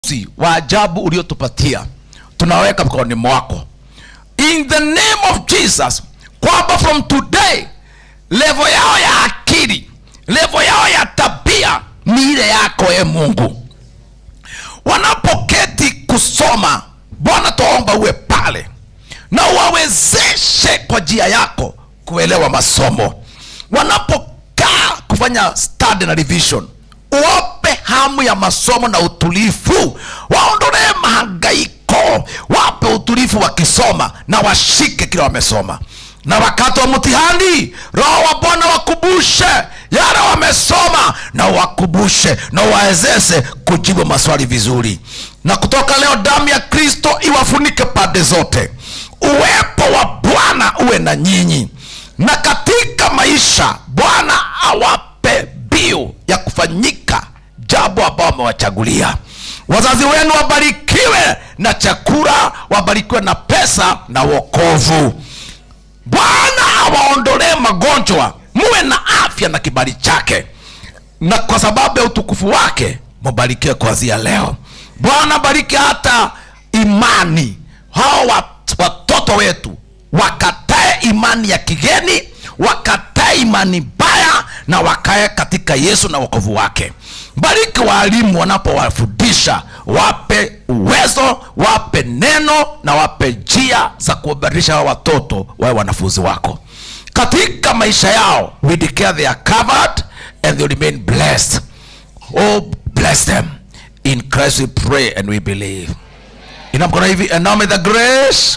uamuzi wa ajabu uliotupatia tunaweka mkononi mwako in the name of jesus kwamba from today levo yao ya akili levo yao ya tabia ni ile yako e mungu wanapoketi kusoma bwana twaomba uwe pale na uwawezeshe kwa njia yako kuelewa masomo wanapokaa kufanya study na revision uwape hamu ya masomo na utulivu waondolee mahangaiko wape utulivu wakisoma na washike kile wamesoma na wakati wa mtihani roho wa bwana wakumbushe yale wamesoma na wakumbushe na uwawezeshe kujibu maswali vizuri na kutoka leo damu ya kristo iwafunike pande zote uwepo wa bwana uwe na nyinyi na katika maisha bwana awape biu ya kufanyika jambo ambao wamewachagulia wazazi wenu wabarikiwe na chakula wabarikiwe na pesa na wokovu bwana awaondolee magonjwa muwe na afya na kibali chake na kwa sababu ya utukufu wake mubarikiwe kuanzia leo bwana bariki hata imani hao wat- watoto wetu wakatae imani ya kigeni wakatae imani mbaya na wakae katika yesu na wokovu wake bariki waalimu wanapowafundisha wape uwezo wape neno na wape njia za kuwabadilisha hao watoto wawe wanafunzi wako katika maisha yao we declare they are covered and they remain blessed oh bless them in christ we pray and we believe ina mkono hivi and now may the grace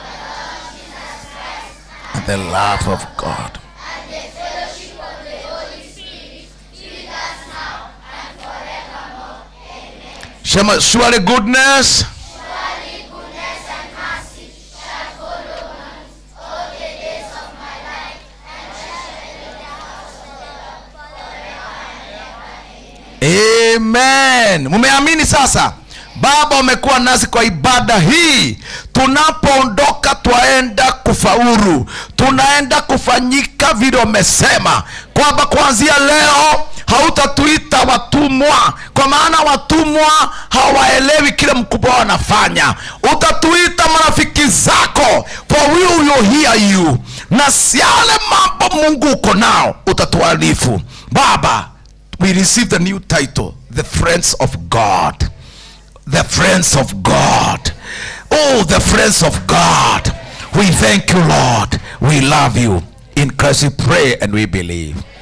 and the love of god Shema, surely goodness amen mumeamini sasa baba umekuwa nasi kwa ibada hii tunapoondoka twaenda kufaulu tunaenda kufanyika vile umesema kwamba kuanzia leo hautatuita watumwa kwa maana watumwa hawaelewi kile mkubwa wanafanya utatuita marafiki zako for we will hear you na siale mambo mungu uko nao utatuarifu baba we receive the new title the friends of god the friends of god oh the friends of god we thank you lord we love you in christ we pray and we believe